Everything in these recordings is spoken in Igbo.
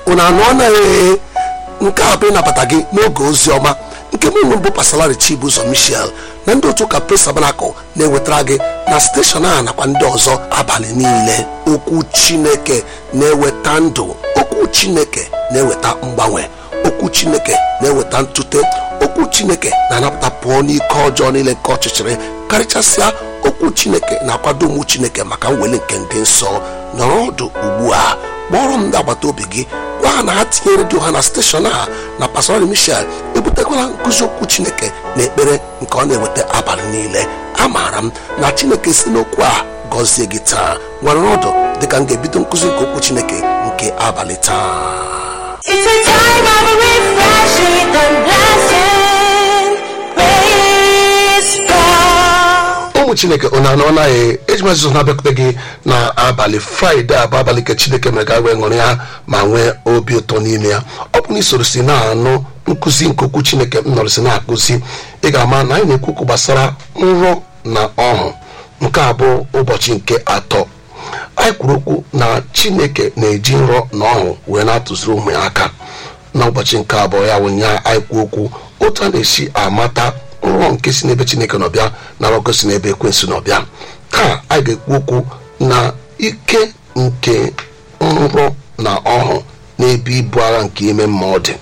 unu anụ anaghị nke a bụ ịnabata gị n'oge ozi ọma nke mụ bụ pasalari chibuzo michel na ndị otu ụka pres tabanakụl na-ewetara gị na steshọn a nakwa ndị ọzọ abalị niile okwu chineke na-eweta ndụ okwu chineke na-eweta mgbanwe okwu chineke na-eweta ntute okwu chineke na-anapụta pụọ n'ike ọjọọ niile nke ọchịchịrị karịchasịa okwu chineke na-akwado ụmụ chineke maka mweli nke ndị nsọ nọrọ ọdụ ugbu a kpọrọ m ndị agbata obi gị gwa ha na ha tinye redio ha na steshọn a na pastor michel ebutekwala nkụzi okwu chineke na ekpere nke ọ na-eweta abalị niile amaara m na chineke si n'okwu a gọzie gị taa nwere ọdụ dịka m ga-ebido nkụzi nke okwu chineke nke abalị taa It's a time of refreshing and blessing. Praise God. ụmụ chineke unu anọ naghị eji mazụzụ na-abịakwute gị na abalị fraịde a bụ abalị nke chineke mere ka wee ṅụrụ ya ma nwee obi ụtọ n'ime ya ọ bụ na isoro si na-anụ nkụzi nke okwu chineke m nọrọ si na-akụzi ị ga-ama na anyị na-ekwu okwu gbasara nrọ na ọhụ nke a bụ ụbọchị nke atọ anyị kwuru okwu na chineke na-eji nrọ na ọhụ wee na-atụziri ụmụ ya aka n'ụbọchị nke abụọ ya ụnyaahụ anyị kwuo okwu otu a na-esi amata nrọ nke si n'ebe chineke nọbịa na nrọ nke si n'ebe ekwensu nọbịa taa anyị ga-ekwu okwu na ike nke nrọ na ọhụ n'ebe ibu agha nke ime mmụọ dị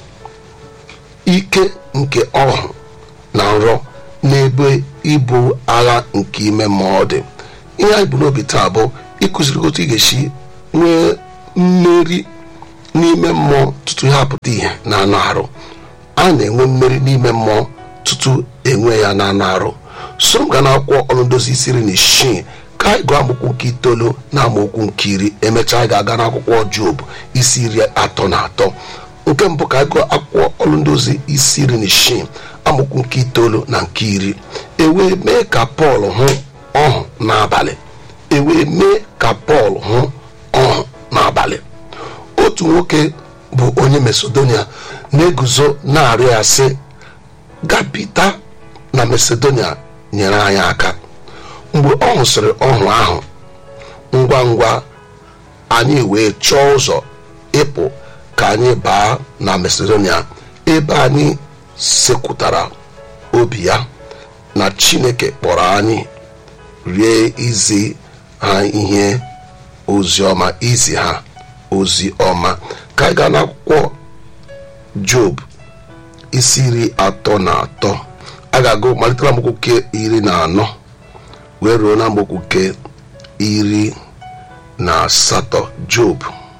ike nke ọhụ na nrọ n'ebe ibu agha nke ime mmụọ dị ihe anyị bụ n'obi taa bụ ịkụziri otu ị ga-esi nwee mmeri n'ime mmụọ tutu ihe apụta ihe na anụ arụ a na-enwe mmeri n'ime mmụọ tutu enwe ya na anụ arụ so m ga na akwụkwọ ọrụ ndozi isi iri na isii ka anyị gụọ amaokwu nke itoolu na amaokwu nke iri emechaa anyị ga-aga n'akwụkwọ job isi iri atọ na atọ nke mbụ ka anyị gụọ akwụkwọ ọrụ ndozi isi iri na isii amaokwu nke itoolu na nke iri ewee mee ka pọl hụ ọhụ n'abalị ewee mee ka pọl hụ ọhụ n'abalị otu nwoke bụ onye macedonia na-eguzo na-arịọ ya sị gapita na macedonia nyere anyị aka mgbe ọ hụsịrị ọhụ ahụ ngwa ngwa anyị wee chọọ ụzọ ịpụ ka anyị baa na macedonia ebe anyị sekwutara obi ya na chineke kpọrọ anyị rie izi ha ihe ozi ọma izi ha ozi ọma ka anyị gaa n'akwụkwọ job isi iri atọ na atọ a ga-agụ malitere amaokwu nke iri na anọ wee ruo na amaokwu nke iri na asatọ job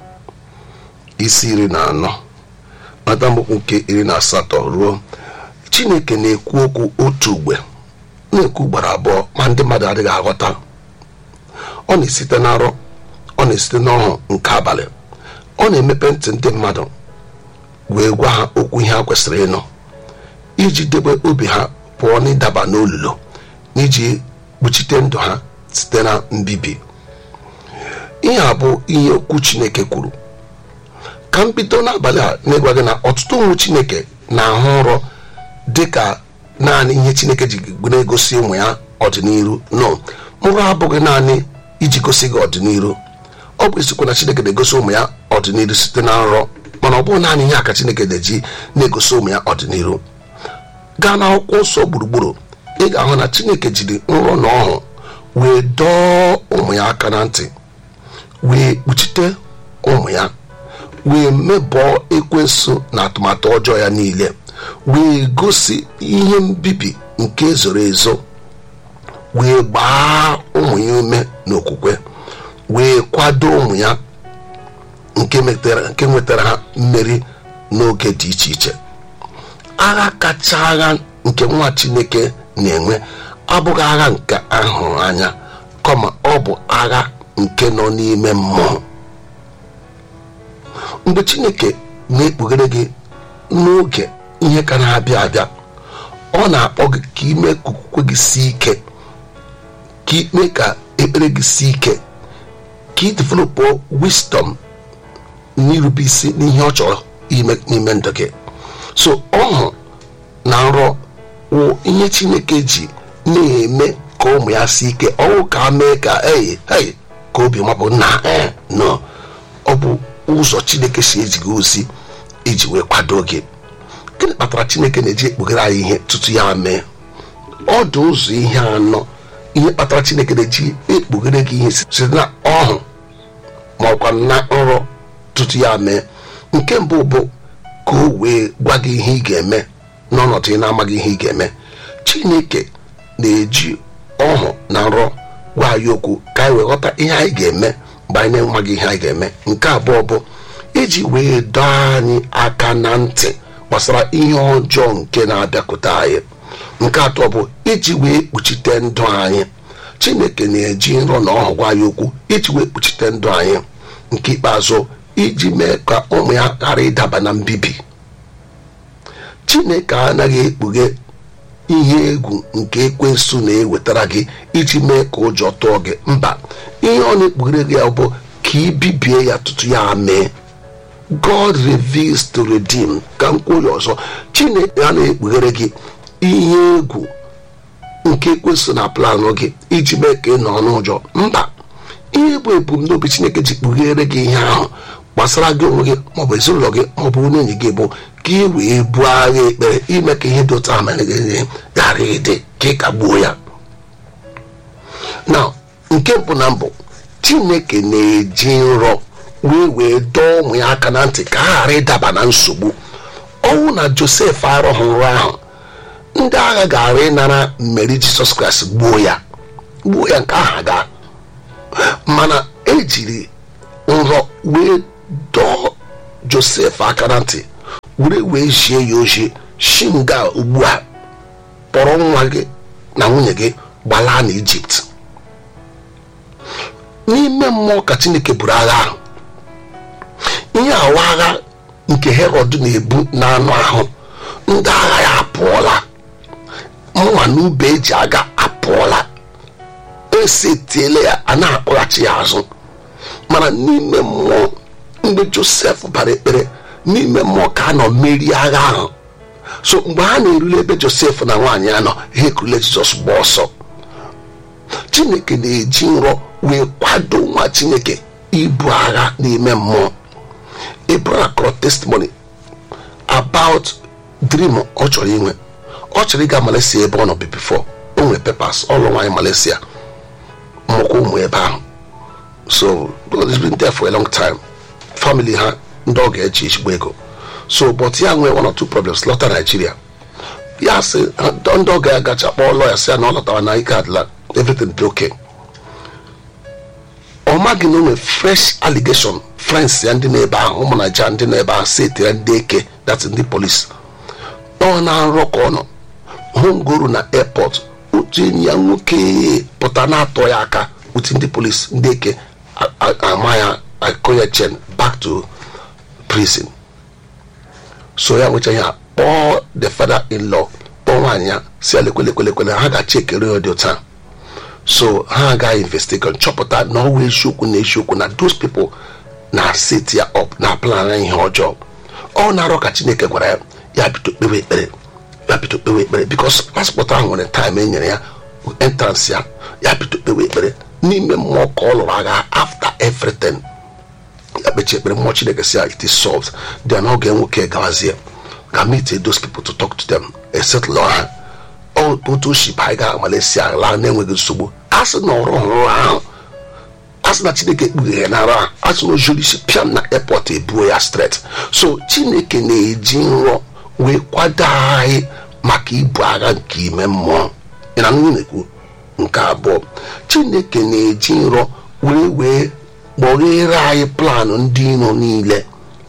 isi iri na anọ mata amaokwu nke iri na asatọ ruo chineke na-ekwu okwu otu ugbe na-ekwu ugboro abụọ ma ndị mmadụ adịghị aghọta ọ na-esite na nrọ ọ na-esite n'ọhụ nke abalị ọ na-emepe ntị ndị mmadụ wee gwa ha okwu ihe ha kwesịrị ịnụ iji debe obi ha pụọ n'ịdaba n'olulu n'iji kpuchite ndụ ha site na mbibi ihe a bụ ihe okwu chineke kwuru ka m bido n'abalị a na-egwa gị na ọtụtụ ụmụ chineke na-ahụ nrọ dị ka naanị ihe chineke ji na-egosi ụmụ ya ọdịnihu no nrọ abụghị naanị iji gosi gị ọdịnihu ọ bụ eziokwu na chineke na-egosi ụmụ ya ọdịnihu site na nrọ mana ọ bụghị naanị ihe a ka chineke na-eji na-egosi ụmụ ya ọdịnihu gaa n'akwụkwọ nsọ gburugburu ị ga-ahụ na chineke jiri nrọ na ọhụ wee dọọ ụmụ ya aka na ntị wee kpuchite ụmụ ya wee mebọọ ekwensu na atụmatụ ọjọọ ya niile wee gosi ihe mbibi nke zoro ezo wee gbaa ụmụ ya ume n'okwukwe wee kwado ụmụ ya nke metara nke nwetara ha mmeri n'oge dị iche iche agha kacha agha nke nwa chineke na-enwe abụghị agha nke ahụrụ anya kama ọ bụ agha nke nọ n'ime mmụọ mgbe chineke na-ekpughere gị n'oge ihe ka na-abịa abịa ọ na-akpọ gị ka ime ka okwukwe gị sie ike ka ime ka ekpere gị sie ike ka ị developụ wisdom n'irube isi n'ihe ọ chọrọ ime n'ime ndụ gị so ọhụ na nrọ wụ ihe chineke ji na-eme ka ụmụ ya si ike ọnwụ ka mee ka ei ei ka obi mapụ na ee no ọ bụ ụzọ chineke si eziga ozi iji wee kwado gị gịnị kpatara chineke na-eji ekpughere anyị ihe tutu ya mee ọ dị ụzọ ihe anọ ihe kpatara chineke na-eji ekpughere gị ihe site na ọhụ ma ọkwa na nrọ tutu ya mee nke mbụ bụ ka o wee gwa gị ihe ị ga-eme n'ọnọdụ ị na-amaghị ihe ị ga-eme chineke na-eji ọhụ na nrọ gwa anyị okwu ka anyị wee ghọta ihe anyị ga-eme mgbe anyị na-enweghị ihe anyị ga-eme nke abụọ bụ iji wee dọọ anyị aka na ntị gbasara ihe ọjọọ nke na-abịakwute anyị nke atọ bụ iji wee kpuchite ndụ anyị chineke na-eji nrọ na ọhụ gwa anyị okwu iji wee kpuchite ndụ anyị nke ikpeazụ iji mee ka ụmụ ya ghara ịdaba na mbibi chineke anaghị ekpughe ihe egwu nke ekwensu na-ewetara gị iji mee ka ụjọ tụọ gị mba ihe ọ na-ekpughere gị ya bụ ka ị bibie ya tutu ya mee god reveals to redeem ka m kwuo ya ọzọ chineke a na-ekpughere gị ihe egwu nke ekwensu na planụ gị iji mee ka ị nọ n'ụjọ mba ihe bụ ebumnobi chineke ji kpughere gị ihe ahụ gbasara gị onwe gị maọbụ ezinụlọ gị maọbụ onye enyi gị bụ ka ị wee buo agha ekpere ime ka ihe dị otu ahụ mere gị ghara ịdị ka ị kagbuo ya na nke mbụ na mbụ chineke na-eji nrọ wee wee dọọ ụmụ ya aka na ntị ka ha ghara ịdaba na nsogbu ọnwụ na josef arụghị nrọ ahụ ndị agha gara ịnara mmeri jisọs kraịst gbuo ya gbuo ya nke aha gaa mana ejiri nrọ wee dọọ josef aka na ntị were wee zie ya ozi shi nga ugbu a kpọrọ nwa gị na nwunye gị gbalaa na ijipt n'ime mmụọ ka chineke buru agha ahụ ihe awa agha nke herọd na-ebu n'anụ ahụ ndị agha ya apụọla mụnwa na ube eji aga apụọla esetiele ya a na-akpọghachi ya azụ mana n'ime mmụọ mgbe josef bara ekpere n'ime mmụọ ka a nọ merie agha ahụ so mgbe ha na-erule ebe josef na nwaanyị ya nọ ha ekurule jizọs gba ọsọ chineke na-eji nrọ wee kwado nwa chineke ibu agha n'ime mmụọ abraham kọrọ testimony about dream ọ chọrọ inwe ọ chọrọ ịga malaysia ebe ọ nọ bi before o nwere pepas ọlụ nwaanyị malaysia mụkwa ụmụ ebe ahụ so because it's been there for a long time family ha ndị ọ ga-eji ezigbo ego so but ya nwee one or two problems lọta Nigeria ya sị ndị ọ ga-agacha kpọọ lọya sị ya na ọ lọtara na ike adịla everything dị okay ọ maghị na o nwere fresh allegation friends ya ndị n'ebe ahụ ụmụ naija ndị n'ebe ahụ setịra ndị eke dat ndị polis ọ na-arọ ka ọ nọ hongoro na airport otu enyi ya nwoke pụta na-atọ ya aka uti ndị polis ndị eke ama ya akọ ya chen back to prison so ya nwecha ya kpọọ the father in law kpọọ nwaanyị ya si alekwelekwelekwele ha ga-achị ekere ya dị ụta so ha agaghị investigate chọpụta na ọwa eziokwu na eziokwu na those people na set ya up na plan ihe ọjọọ ọ na-arọ ka chineke gwara ya ya bido kpewe ekpere ya bido kpewe ekpere bikos paspọtụ ahụ nwere time e nyere ya entrance ya ya bido kpewe ekpere n'ime mmụọ ka ọ lụrụ agha after everything ya kpechi ekpere mmụọ chineke si ya it is solved then ọ ga-enwoke gawazie ga meet those people to talk to them esetụlụ ha otu oshi anyị ga Malaysia laa na-enweghị nsogbu a sị na ọrụ ọhụrụ ahụ a sị na chineke kpughere na ara a sị na ojuru isi pịam na airport ebuo ya straight so chineke na-eji nrọ wee kwado anyị maka ibu agha nke ime mmụọ ị na nwunye na-ekwu nke abụọ chineke na-eji nrọ wee wee kpọghere anyị planụ ndị iro niile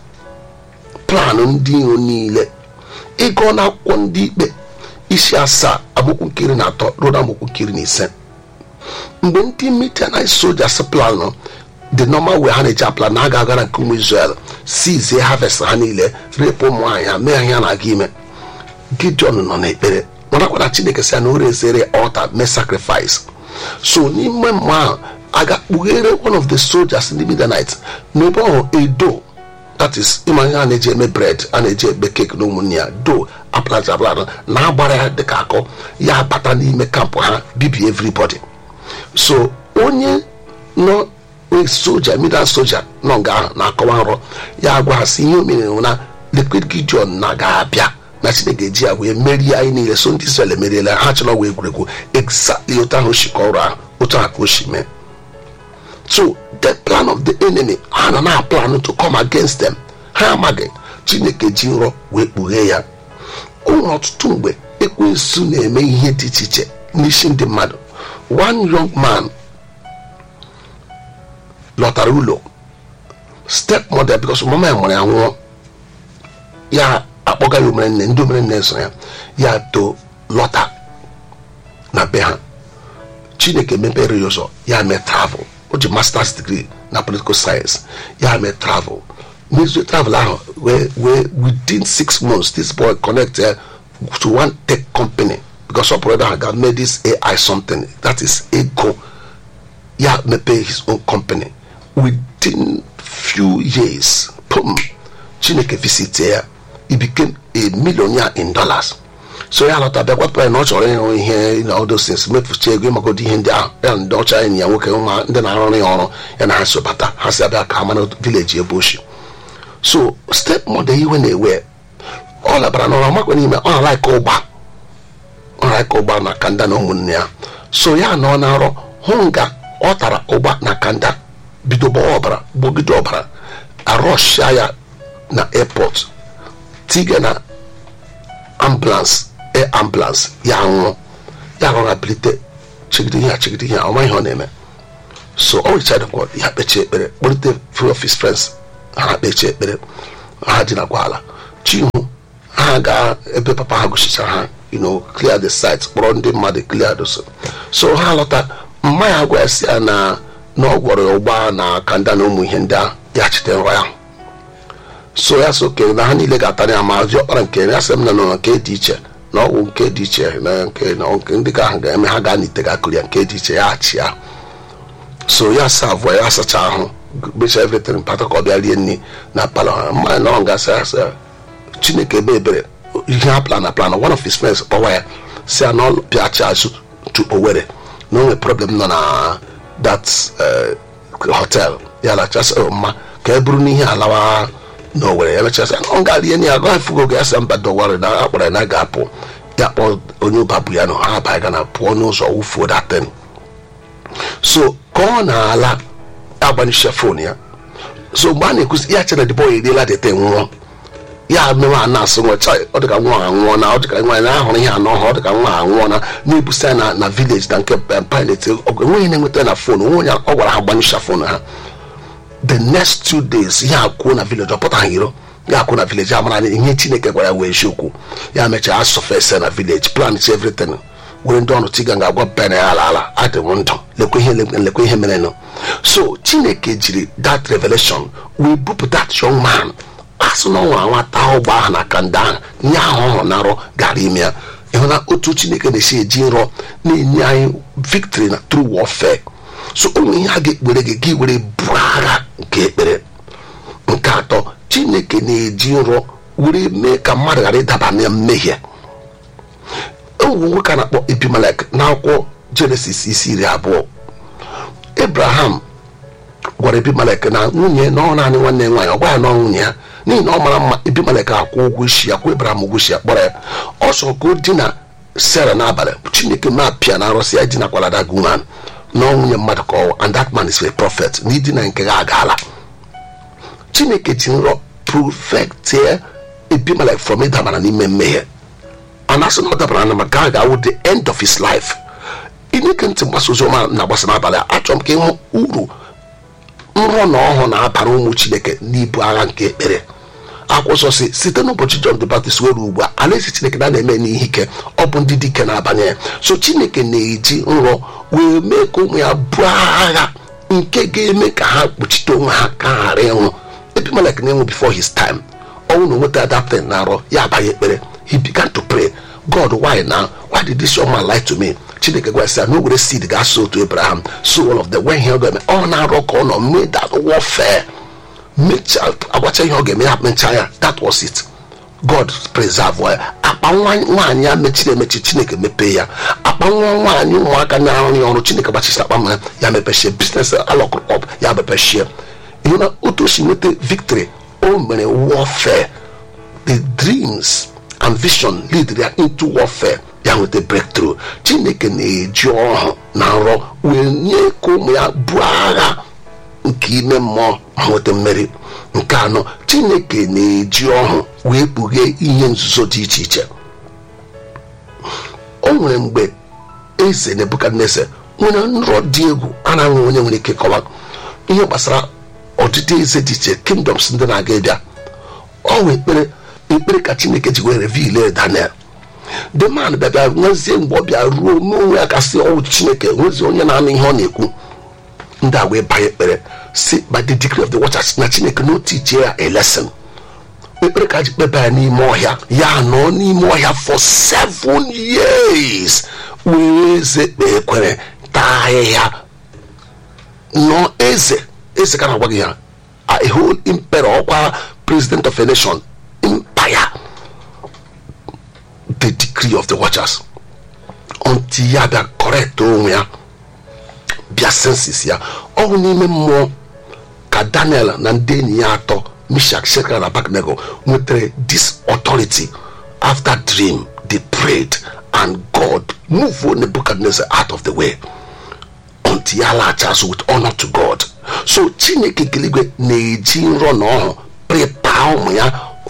planụ ndị iro niile ịgụọ n'akwụkwọ ndị ikpe isi asaa agbụkwụ nkiri na atọ ruo na agbụkwụ nkiri na ise mgbe ndị mitanit sojas planụ the normal way ha na-eji apla na aga agara nke ụmụ Israel sizie harvest ha niile repụ ụmụ nwaanyị ha mee ha ya na-aga ime Gideon nọ n'ekpere marakwana Chineke sị ya na o rezere altar mee sacrifice so n'ime mmụọ ahụ aga kpughere one of the soldiers ndị midanite n'ebe ọhụ edo that is ịma ihe a na-eji eme bread a na-eji ebe keki na ụmụnne ya do aplant aplant na agbara ya dịka akọ ya bata n'ime kampụ ha bibie everybody so onye nọ onye soja middle soja nọ nga ahụ na-akọwa nrọ ya gwa ha sị ihe o mere na liquid gideon na ga-abịa na chineke eji ya wee merie anyị niile so ndị israel emeriela ha chọrọ wee egwuregwu exactly otu ahụ si kọrọ ahụ otu ahụ ka o si mee so the plan of the enemy ha na na plan to come against them ha amaghị chineke ji nrọ wee kpughee ya o nwere ọtụtụ mgbe ekwensu na-eme ihe dị iche iche n'isi ndị mmadụ one young man lọtara ụlọ step mother because mama ya nwere ya nwụọ ya akpọga ya omerenne ndị omerenne so ya ya too lọta na be ha chineke mepere ya ụzọ ya mee travel o ji masters degree na political science ya mee travel n'izu travel ahụ wee wee within six months this boy connect uh, to one tech company because ọ pụrụ ebe ahụ ga mee this ai something that is ego ya mepee his own company within few years pum chineke visit ya he became a millionaire in dollars so ya lọta bịa gwapụta ya na ọ chọrọ ịrụ ihe na all those things mefuchi ego ịmagodi ihe ndị ahụ ya na ndị ọcha enyi ya nwoke ụma ndị na-arụrụ ya ọrụ ya na ha so bata ha si abịa ka ha mara vileji ebe oshi so step mother iwe na-ewe ọ labara n'ụra makwa n'ime ọ na-alaika ụgba ọ na-alaika ụgba na kanda na ụmụnne ya so ya na ọ na-arọ hụ nga ọ tara ụgba na kanda bido gbawa ọbara gbogide ọbara arọshia ya na airport tiga na ambulance air ambulance ya nwụọ ya rọra bilite chigide ihe a chigide ihe a ọma ihe ọ na-eme so ọ richadekwa ya kpechie ekpere kpọlite free office friends ha kpechie ekpere ha dinakwa ala chihu ha gaa ebe papa ha gosichara ha you know clear the site kpọrọ ndị mmadụ clear those so ha lọta mma ya gwa ya si ya na na ọ gwọrọ ya ụgba na kanda na ụmụ ihe ndị ahụ ya chite nrọ ya so ya so kere na ha niile ga-atara ya ma zi ọkpara nke ya sị m na nọ nke dị iche na ọgwụ nke dị iche na nke na nke ndị ka ahụ ga-eme ha gaa n'ite ga-akụri ya nke dị iche ya achị ya so ya sa avụọ ya asacha ahụ mecha everything pata ka ọ bịa rie nri na palọ ha mmanya na ọ gasị ya sị chineke ebe ebere ihe ha plan na plan one of his friends kpọwa ya si ya na ọ pịachi azụ tu owere na o nwere problem nọ na that hotel ya lachasị mma ka e buru n'ihe alawa na owere ya mechasị ọ ga-arie ya agaghị fugo ga asa mba dọwarị na akpọrọ ya na ga-apụ ya kpọọ onye ụba bụ ya na ha abaghị ga na pụọ n'ụzọ wufuo datin so ka ọ na-ala agbanyesha fon ya so mgbe a na-ekwuzi ya chere dịbọ eriela dete nwụọ ya mewe a na-asụ nwa chai ọ dịka nwa anwụọ na ọ dịka nwa na ahụrụ ihe anọ ha ọ dịka nwa anwụọ na na-ebusa na na vileji na nke pilot enweghị na-enweta na fon onwe onye ọ gwara ha gbanyesha fon ha the next two days ya akwuo na village ọ pụtaghị iro ya akwuo na village ya mara na ihe chineke gwara ya wee eziokwu ya mechaa asọfese na village plan chi everything were ndị ọrụ tiga ga-agwa bena ya ala ala adị m ndụ lekwa ihe lekwa ihe merenụ so chineke jiri that revelation wee bupụ that young man asụ na ọ nwere nwata ụgbọ ahụ na kanda ahụ nye ahụ ọ hụrụ na nrọ gara ime ya ịhụ na otu chineke na-esi eji nrọ na-enye anyị victory na true warfare so ụmụ ihe a ga-ekpere gị gị were bụrụ agha nke ekpere nke atọ chineke na-eji nrọ were mee ka mmadụ ghara ịdaba na mmehie ụmụ nwoke a na-akpọ epimelek n'akwụkwọ jenesis isi iri abụọ abraham gwara epimelek na nwunye na ọ naanị nwanne ya nwaanyị ọ gwa ya na ọ nwunye ya n'ihi na ọ mara mma epimelek akwụ ụgwọ isi ya kwụ abraham ụgwọ isi ya kpọrọ ya ọ sọ ka o dina sara n'abalị chineke ma pịa na arụsị ya dinakwala that woman na nwunye mmadụ ka ọwa and that man is a prophet na idina nke ga agaala chineke ji nrọ protectie epimelek from ịdabara n'ime mmehie a na-asị na ọ dabara na maka a ga-awụ the end of his life ineke ntị mgbasa ozi ọma na-agbasa n'abalị achọrọ m ka ịhụ uru nrọ na ọhụụ na-abara ụmụ chineke n'ibu agha nke ekpere akwụsọ si site n'ụbọchị John the Baptist were ugbu a alaeze chineke na na-eme n'ihe ike ọ bụ ndị dike na-abanye ya so chineke na-eji nrọ wee mee ka ụmụ ya buo agha nke ga-eme ka ha kpuchite onwe ha ka ha ghara ịnwụ epimelek na-enwu before his time ọnwụ na onweta adaptin na arọ ya abaghị ekpere he began to pray god why now why did this young man lie to me chineke gwasị ya na o were seed ga-asụ otu abraham so all of the when he ga-eme ọ na-arọ ka ọ nọ mee that warfare mechaa agwacha ihe ọ ga-eme ya mechaa ya that was it god preserve ya akpa nwaanyị ya mechiri emechi chineke mepee ya akpa akpa nwa nwaanyị ụmụaka na-arụ ya ọrụ chineke gbachisi akpa ma ya mepechie biznes alọkụkọp ya mepechie ihe na otu o si nweta victory o mere warfare the dreams and vision lead ya into warfare ya nweta breakthrough chineke na-eji ọhụ na nrọ wee nye ka ụmụ ya buo agha nke ime mmụọ ma nweta mmeri nke anọ chineke na-eji ọhụ wee kpughee ihe nzuzo dị iche iche o nwere mgbe eze nebukadneza nwere nrọ dị egwu a na-anwụ onye nwere ike kọwa ihe gbasara ọdịdị eze dị iche kingdoms ndị na-aga ịbịa ọ wee ekpere ekpere ka chineke ji wee reveal daniel the man bịabịa nwezie mgbe ọ bịa ruo n'onwe ya kasị ọwụ chineke nwezie onye na-anụ ihe ọ na-ekwu ndị a wee banye ekpere si by the decree of the watchers na chineke na otu ichie ya a lesson ekpere ka ji kpeba ya n'ime ọhịa ya nọ n'ime ọhịa for seven years were eze kpee ekwere taa ahịhịa nọ eze eze ka na-agwa gị ya a whole impere ọkwa president of a nation empire the decree of the watchers until ya bịa correct onwe ya bịa sensis ya ọhụ n'ime mmụọ ka daniel na ndị enyi ya atọ mishak shekara na abednego nwetara this authority after dream they prayed and god move nebuchadnezzar out of the way until ya laghachi azụ with honor to god so chineke keligwe na-eji nrọ na ọhụ prepare ụmụ ya